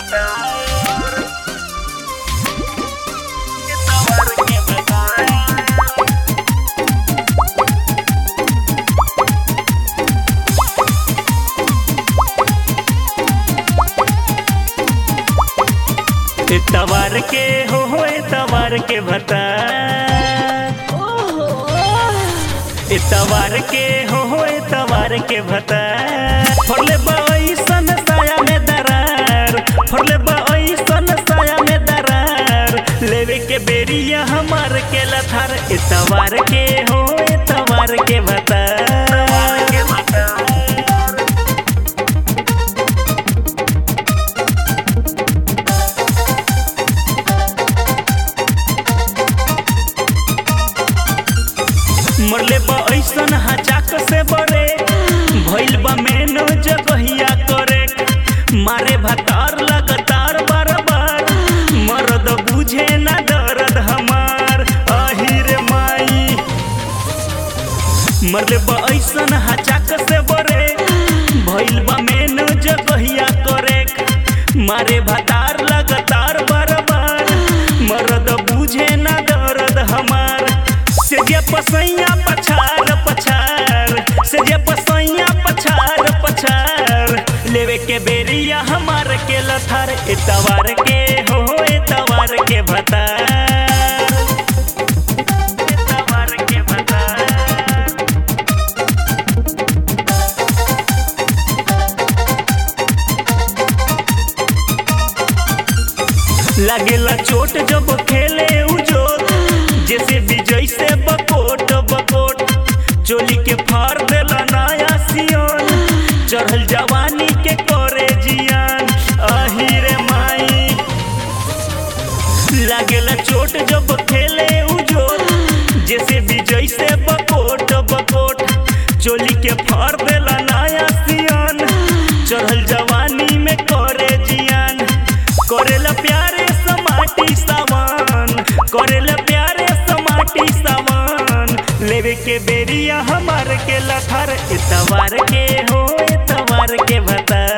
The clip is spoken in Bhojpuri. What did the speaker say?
भतार इतवार के भतार इतवार के हो हो इतवार के भतार इतवार के हो हो इतवार के भतार फरले बईसन साया में दरार फरले बईसन साया में दरार लेवे के बेरिया हमार के लथार इतवार के हो इतवार के भतार मरले बा ऐसन हचाक से बड़े भइल बा मेनो जगहिया करे मारे भतार लगातार बार बार मरद बुझे ना दर्द हमार अहिर माई मरले बा ऐसन हचाक से बड़े भइल बा मेनो जगहिया करे मारे भतार लगातार बार बार मरद बुझे ना दर्द हमार से जे पसैया पछार पछार से जे पसैया पछार पछार लेवे के बेरिया हमार के लथार इतवार के हो इतवार के भतार इतवार के भतार लागेला चोट जब खेले उजो जैसे विजय से बकोट बकोट चोली के फाड़ देला नया सियोन चढ़ल जवानी के करे जियान अहिरे माई लागेला चोट जब खेले उजो जैसे विजय से बकोट बकोट चोली के फाड़ देला नया सियोन चढ़ल जवानी में करे जियान करेला प्यारे समाटी सावन करेला प्यारे समाटी सावन लेवे के बेरिया हमार के लथार इतवार के हो इतवार के भतार